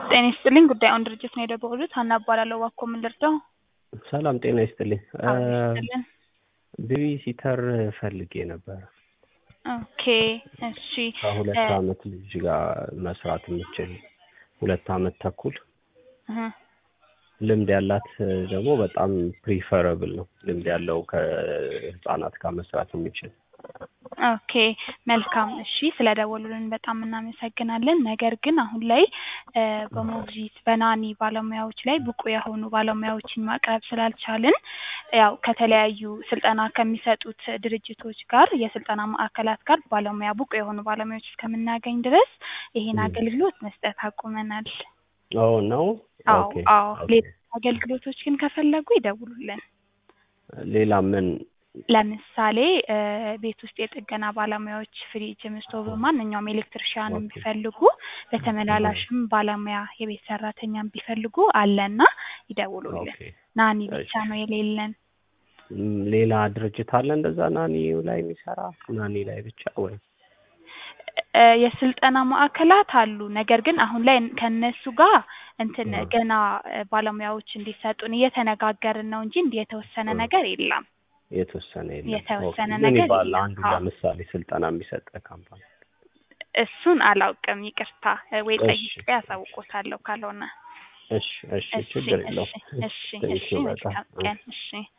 ጤና ይስጥልኝ ጉዳዩን ድርጅት ነው የደወሉት ሀና እባላለሁ እባክዎ ምን ልርዳው ሰላም ጤና ይስጥልኝ አዎ ይስጥልን ቤቢ ሲተር ፈልጌ ነበር ኦኬ እሺ ከሁለት እ አመት ልጅ ጋር መስራት የምችል ሁለት አመት ተኩል እህ ልምድ ያላት ደግሞ በጣም ፕሪፈረብል ነው ልምድ ያለው ከህፃናት ጋር መስራት የሚችል ኦኬ መልካም እሺ ስለደወሉልን በጣም እናመሰግናለን ነገር ግን አሁን ላይ እ በሞግዚት በናኒ ባለሙያዎች ላይ ብቁ የሆኑ ባለሙያዎችን ማቅረብ ስላልቻልን ያው ከተለያዩ ስልጠና ከሚሰጡት ድርጅቶች ጋር የስልጠና ማዕከላት ጋር ባለሙያ ብቁ የሆኑ ባለሙያዎች እስከምናገኝ ድረስ ይሄን ም። አገልግሎት መስጠት አቁመናል ኦ ነው አዎ ኦኬ አዎ ኦኬ ሌሎች አገልግሎቶች ግን ከፈለጉ ይደውሉልን ሌላ ምን ለምሳሌ እ ቤት ውስጥ የጥገና ባለሙያዎች ፍሪጅም ስቶቭም ማንኛውም ኤሌክትሪሻንም ኦኬ ቢፈልጉ እህ በተመላላሽም ባለሙያ የቤት ሰራተኛም ቢፈልጉ አለና ይደውሉልን ኦኬ ናኒ ብቻ እሺ ነው የሌለን ም፣ ሌላ ድርጅት አለ እንደዛ ናኒው ላይ የሚሰራ ናኒ ላይ ብቻ ወይ እ የስልጠና ማዕከላት አሉ ነገር ግን አሁን ላይ ከእነሱ ጋር እንትን እ ገና እ ባለሙያዎች እንዲሰጡን እየተነጋገርን ነው እንጂ እንዲህ የተወሰነ እ ነገር የለም የተወሰነ የለም ኦኬ የተወሰነ ምን ነገር ይባላል የለም አንዱ አዎ ለምሳሌ ስልጠና የሚሰጥ ካምፓኒ እሱን አላውቅም ይቅርታ እ ወይ እሺ ጠይቄ ያሳውቆታለሁ ካልሆነ እሺ እሺ እሺ ችግር እሺ የለውም እሺ እሺ ቴንኪው በጣም መልካም እ ቀን እሺ